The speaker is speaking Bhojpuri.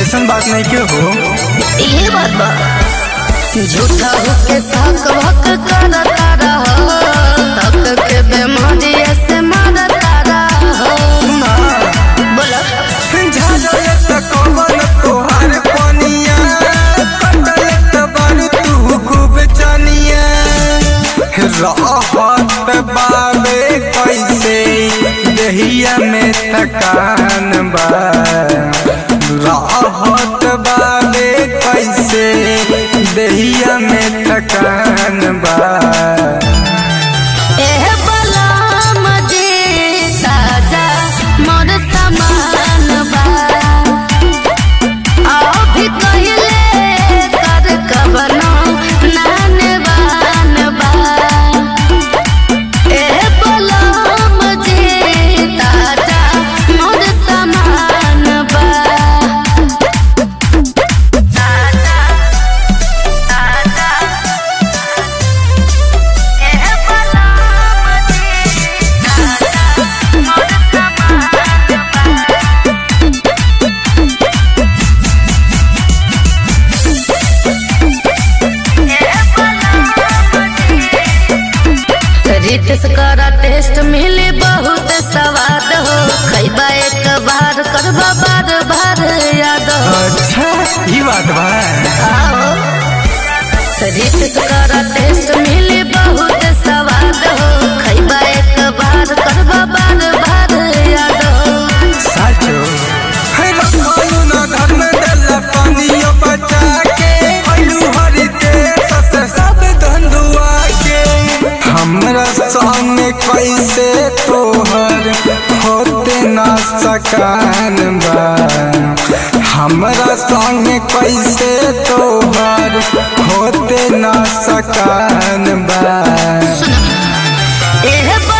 ऐसा बात नहीं के हो ये बात बा झूठा होके साक भक करता रहो तक के बेमारी से मारता रहो सुना बोलो झाड़ले त कमल तोहार पनिया कटले त बड़ तू खूब चनिया रहत बाबे कैसे देहिया में थकान बा रहत बाबे कैसे देहिया में थकान बा एह बलम जी ताजा मोर समान बा आओ भी कहिले कर कबनो नाने बान बा एह बलम जी ताजा मोर समान बा ताजा ताजा एह बलम जी ताजा मोर समान रितेश करा टेस्ट मिली बहुत स्वाद हो खैबा एक बार करबा बार बार याद हो अच्छा ई बात बा आओ रितेश करा टेस्ट मिली बहुत स्वाद हो खैबा एक बार करबा बार बार याद हो साचो है रखलू ना घर में डला पानियो बचा के अलू हरिते ससे सब धंधुआ के हमरा सामने कैसे तोहर होते ना सकान बा हमरा संगे कैसे तोहर होते ना सकान बा एह